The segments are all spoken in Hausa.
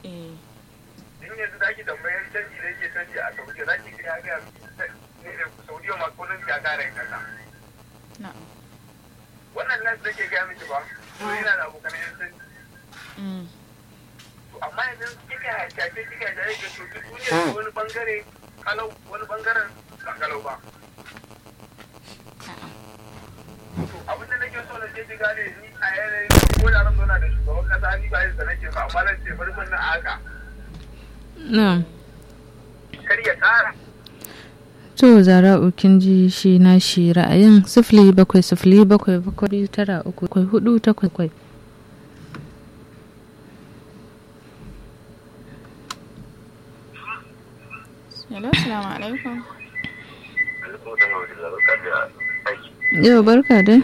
eh in yanzu za ki tambayar canji da yake canji a saudiya za ki ga ya ga saudiya ma kullum ya kare kasa na'am wannan nas da ke gaya miki ba to yana da abokan yan canji mm to amma yanzu kika shafe kika shafe ga to duk duniya wani bangare kalau wani bangaren ba kalau ba na'am to abin da nake so na ce ki gane ni a yanayin ko da ran zauna da shugaban kasa ni ba yadda nake ba amma nan ce bari mun na haka na'am kar ya kara to zara'u kin ji shi na shi ra'ayin sifili bakwai sifili bakwai bakwai tara uku bakwai hudu takwas bakwai hello assalamu alaikum yau barka dai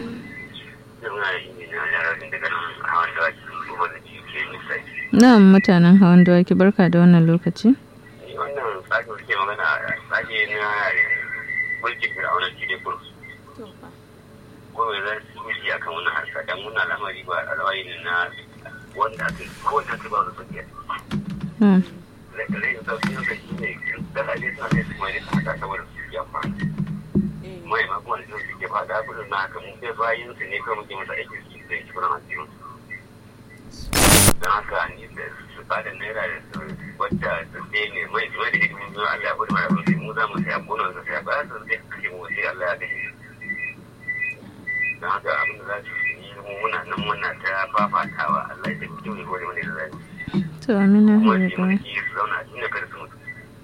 na'am mutanen hawan dawaki barka da wannan lokaci wannan tsakin suke magana tsaki na mulkin fir'aunar cikin kursu to fa ko mai zan miji a kan wannan harka dan wannan al'amari ba al'amari ne na wanda aka ko wanda aka ba su sauki Hmm. rai da sauki na shi ne kasashe suna ne su mai da haka saboda su yi amfani eh mai ma kuma da su ke fada kudin na haka mun sai bayan su ne kawai muke masa aiki su da shi kuran asirin don haka ni da su bada naira da su wadda su sai ne mai zuwa da hidimin zuwa Allah ya kudu mara rufe mu za mu sai abunan su sai ba su sai kashe mu sai Allah ya kashe don haka abin da za su yi mu muna nan muna ta fafatawa Allah ya tafi kyau ne ko da wani da zai to amina kuma hanyar shi da mulki su zauna a cikin kada su mutu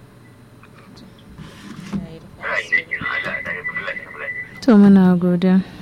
yayi da ra'ayi da ke nan Allah ya dace Allah ya tafi lafiya to muna godiya